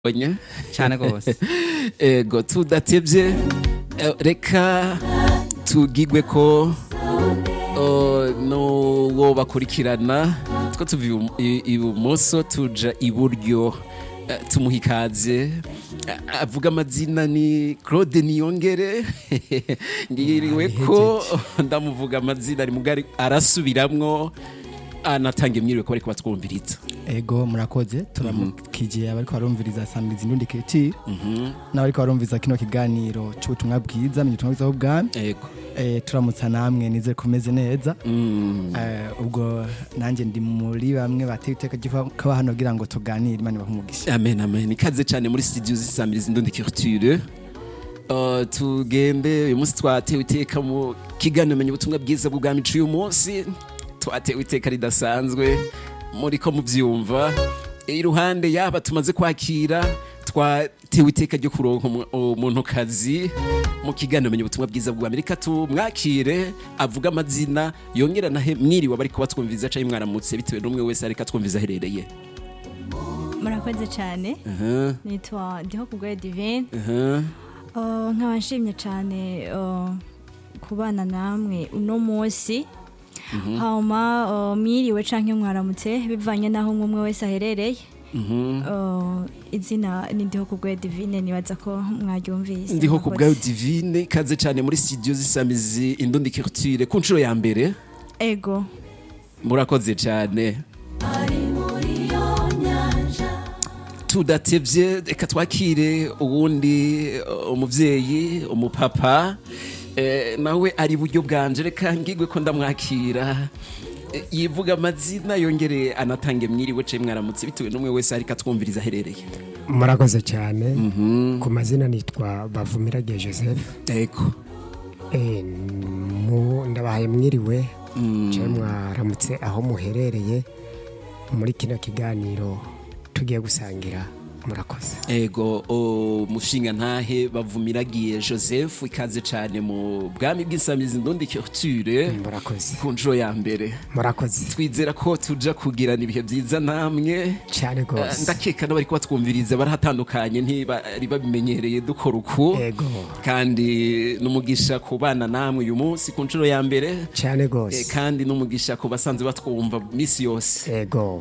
onye cyane rwose ego tudatebye eh, reka tugigwe ko oh, n'uwo bakurikirana two tuva ibu- i- ibumoso tuja iburyo eh, tumuha ikaze Eh, avuga amazina ni claude niyongere ngiriwe ko ndamuvuga amazina ari mugari arasubiramwo anatanga imyiriwe ko bariko batwumviriza ego murakoze turamukije abariko barumviriza samiriza indundi keti n'abariko barumviriza kino kiganiro c'ubutumwa bwiza menya ubutumwa bwiza bw'ubwami ego Eh, turamutsa namwe nizere ko meze neza Mm. Eh, ubwo nanjye ndi muri bamwe bateye iteka ry'ukaba hano kugira ngo tuganire imana ibahe umugisha amen amen ikaze cyane muri studio zisamiriza indundi culture Uh, tugende uyu munsi twatewe iteka mu kiganiro menya ubutumwa bwiza bw'ubwami c'uyu munsi twatewe iteka ridasanzwe muri ko muvyumva iruhande yaba tumaze kwakira twatewe iteka ryo kuronka umu- umuntu kazi mu kiganiro menya ubutumwa bwiza bw'ubwami reka tumwakire avuga amazina yongera nahe mwiriwe bariko batwumviza canke mwaramutse bitewe n'umwe wese ariko atwumviza aherereye murakoze cyane uh-huh. nitwa ndiho kubwayo divine Uh-huh. Uh, nkaba nshimye cyane uh, kubana namwe uno munsi hama uh, mwiriwe canke mwaramutse bivanye n'aho umwe umwe wese aherereye Uh, izina ni ndiho kubwayo divine nibaza ko mwaryumvise ndiho ku bwayo Murakoze. divine ikaze cyane muri studio zisamizi indundi culture ku nshuro ya mbere ego murakoze cyane tudatevye reka twakire uwundi uh, umuvyeyi umupapa eh, nawe ari buryo bwanje reka ngigwe ko ndamwakira Eh, yivuga amazina yongere anatange mwiriwe ce mwaramutse bitewe n'umwe wese ariko atwumviriza aherereye murakoze cyane ku mazina nitwa bavumiragiye joseph ego Eh, mu- ndabahaye mwiriwe cyangwa mwaramutse aho muherereye muri kino kiganiro tugiye gusangira murakoze ego umushinga ntahe bavumiragiye joseph ikaze cyane mu bwami bw'isamizi ndundi culture murakoze ku nshuro ya mbere murakoze twizera ko tuja kugirana ibihe byiza namwe cyane Eh, rwose ndakeka n'abari kubatwumviriza barahatandukanye ntibari babimenyereye dukora uku ego kandi n'umugisha ku bana namwe uyu munsi ku nshuro ya mbere cyane Eh, rwose kandi n'umugisha ku basanzwe batwumva misi yose ego